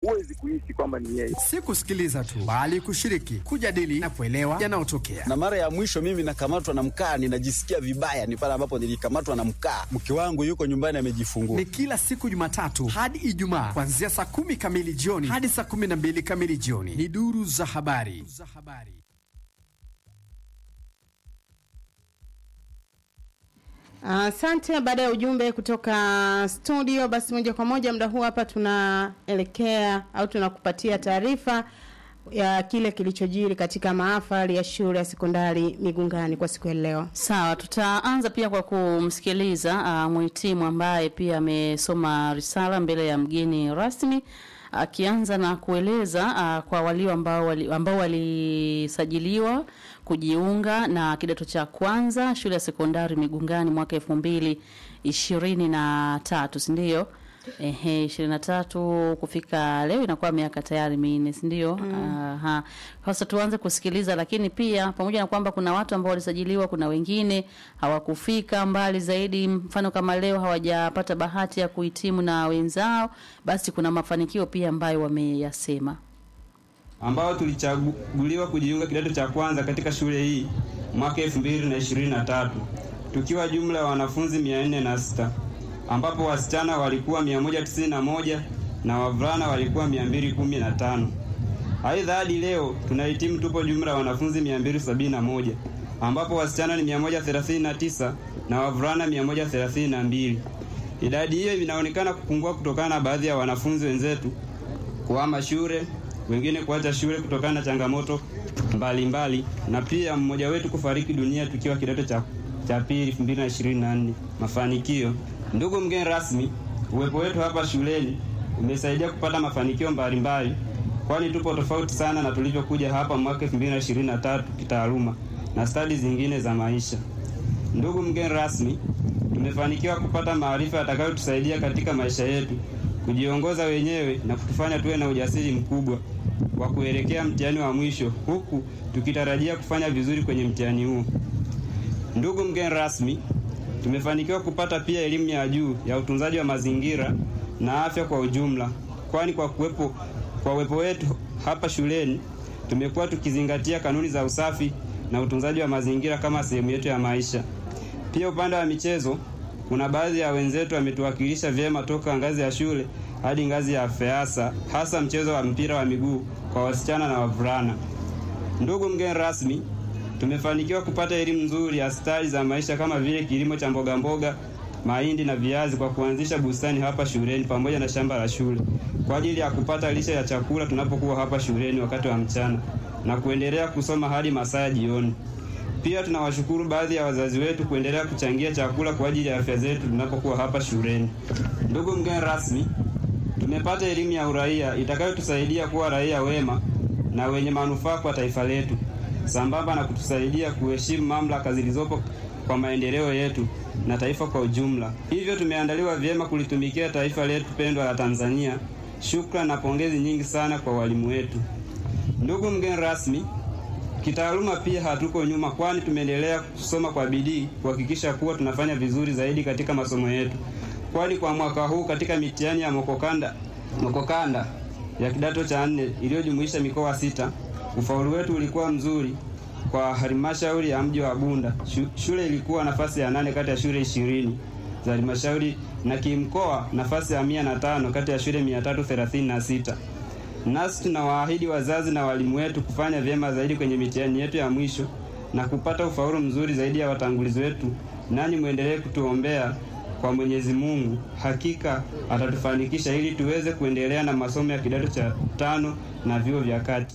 huwezi kuhisi kwamba ni yeye. Si kusikiliza tu, bali kushiriki, kujadili na kuelewa yanayotokea. Na mara ya mwisho mimi nakamatwa na mkaa, ninajisikia vibaya, ni pale ambapo nilikamatwa na mkaa. Mke wangu yuko nyumbani amejifungua. Ni kila siku Jumatatu hadi Ijumaa, kuanzia saa kumi kamili jioni hadi saa kumi na mbili kamili jioni. Ni duru za habari. Asante. Uh, baada ya ujumbe kutoka studio, basi moja kwa moja muda huu hapa tunaelekea au tunakupatia taarifa ya kile kilichojiri katika mahafali ya shule ya sekondari Migungani kwa siku ya leo. Sawa, tutaanza pia kwa kumsikiliza uh, mhitimu ambaye pia amesoma risala mbele ya mgeni rasmi akianza na kueleza uh, kwa walio ambao wali, ambao walisajiliwa kujiunga na kidato cha kwanza shule ya sekondari Migungani mwaka elfu mbili ishirini na tatu si ndio? Ehe, ishirini na tatu kufika leo inakuwa miaka tayari minne, si ndio? Mm. Aha. Sasa tuanze kusikiliza, lakini pia pamoja na kwamba kuna watu ambao walisajiliwa, kuna wengine hawakufika mbali zaidi, mfano kama leo hawajapata bahati ya kuhitimu na wenzao, basi kuna mafanikio pia ambayo wameyasema ambao tulichaguliwa kujiunga kidato cha kwanza katika shule hii mwaka elfu mbili na ishirini na tatu tukiwa jumla ya wanafunzi mia nne na sita ambapo wasichana walikuwa 191 na wavulana walikuwa 215. Aidha, hadi leo tunahitimu tupo jumla ya wanafunzi 271 ambapo wasichana ni 139 na wavulana 132. Idadi hiyo inaonekana kupungua kutokana na baadhi ya wanafunzi wenzetu kuhama shule, wengine kuacha shule kutokana na changamoto mbalimbali mbali, na pia mmoja wetu kufariki dunia tukiwa kidato cha cha pili 2024. Mafanikio Ndugu mgeni rasmi, uwepo wetu hapa shuleni umesaidia kupata mafanikio mbalimbali, kwani tupo tofauti sana na tulivyokuja hapa mwaka 2023 kitaaluma na stadi zingine za maisha. Ndugu mgeni rasmi, tumefanikiwa kupata maarifa yatakayotusaidia katika maisha yetu, kujiongoza wenyewe na kutufanya tuwe na ujasiri mkubwa wa kuelekea mtihani wa mwisho, huku tukitarajia kufanya vizuri kwenye mtihani huo. Ndugu mgeni rasmi, tumefanikiwa kupata pia elimu ya juu ya utunzaji wa mazingira na afya kwa ujumla, kwani kwa kuwepo kwa uwepo wetu hapa shuleni tumekuwa tukizingatia kanuni za usafi na utunzaji wa mazingira kama sehemu yetu ya maisha. Pia upande wa michezo, kuna baadhi ya wenzetu wametuwakilisha vyema toka ngazi ya shule hadi ngazi ya FEASA, hasa mchezo wa mpira wa miguu kwa wasichana na wavulana. Ndugu mgeni rasmi, tumefanikiwa kupata elimu nzuri ya stadi za maisha kama vile kilimo cha mboga mboga, mahindi na viazi kwa kuanzisha bustani hapa shuleni pamoja na shamba la shule kwa ajili ya kupata lishe ya chakula tunapokuwa hapa shuleni wakati wa mchana na kuendelea kusoma hadi masaa ya jioni. Pia tunawashukuru baadhi ya wazazi wetu kuendelea kuchangia chakula kwa ajili ya afya zetu tunapokuwa hapa shuleni. Ndugu mgeni rasmi, tumepata elimu ya uraia itakayotusaidia kuwa raia wema na wenye manufaa kwa taifa letu sambamba na kutusaidia kuheshimu mamlaka zilizopo kwa maendeleo yetu na taifa kwa ujumla. Hivyo tumeandaliwa vyema kulitumikia taifa letu pendwa la Tanzania. Shukrani na pongezi nyingi sana kwa walimu wetu. Ndugu mgeni rasmi, kitaaluma pia hatuko nyuma, kwani tumeendelea kusoma kwa bidii kuhakikisha kuwa tunafanya vizuri zaidi katika masomo yetu, kwani kwa mwaka huu katika mitihani ya mokokanda, mokokanda ya kidato cha nne iliyojumuisha mikoa sita ufaulu wetu ulikuwa mzuri kwa halmashauri ya mji wa Bunda. Shule ilikuwa nafasi ya nane kati ya shule ishirini za halmashauri na kimkoa nafasi ya mia na tano kati ya shule mia tatu thelathini na sita. Nasi tunawaahidi wazazi na walimu wetu kufanya vyema zaidi kwenye mitihani yetu ya mwisho na kupata ufaulu mzuri zaidi ya watangulizi wetu, nani mwendelee kutuombea kwa Mwenyezi Mungu, hakika atatufanikisha ili tuweze kuendelea na masomo ya kidato cha tano na vyuo vya kati.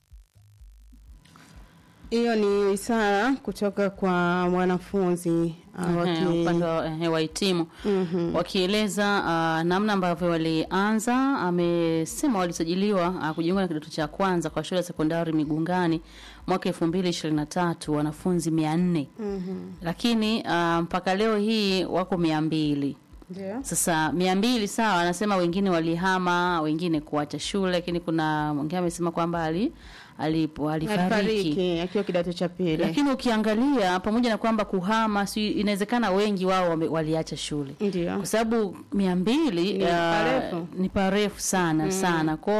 Hiyo ni isara kutoka kwa mwanafunzi uh, waki... upande wa wahitimu Mhm. wakieleza uh, namna ambavyo walianza. Amesema walisajiliwa uh, kujiunga na kidato cha kwanza kwa shule ya sekondari Migungani mwaka elfu mbili ishirini na tatu wanafunzi mia nne Mhm. lakini uh, mpaka leo hii wako mia mbili Ndio. Sasa mia mbili sawa, anasema wengine walihama, wengine kuacha shule, lakini kuna mwingine amesema kwamba ali alipo alifariki. Alifariki akiwa kidato cha pili. Lakini ukiangalia pamoja na kwamba kuhama, si inawezekana wengi wao wame- waliacha shule Ndio. kwa sababu mia mbili Ni ah, parefu. ni parefu sana sana kwao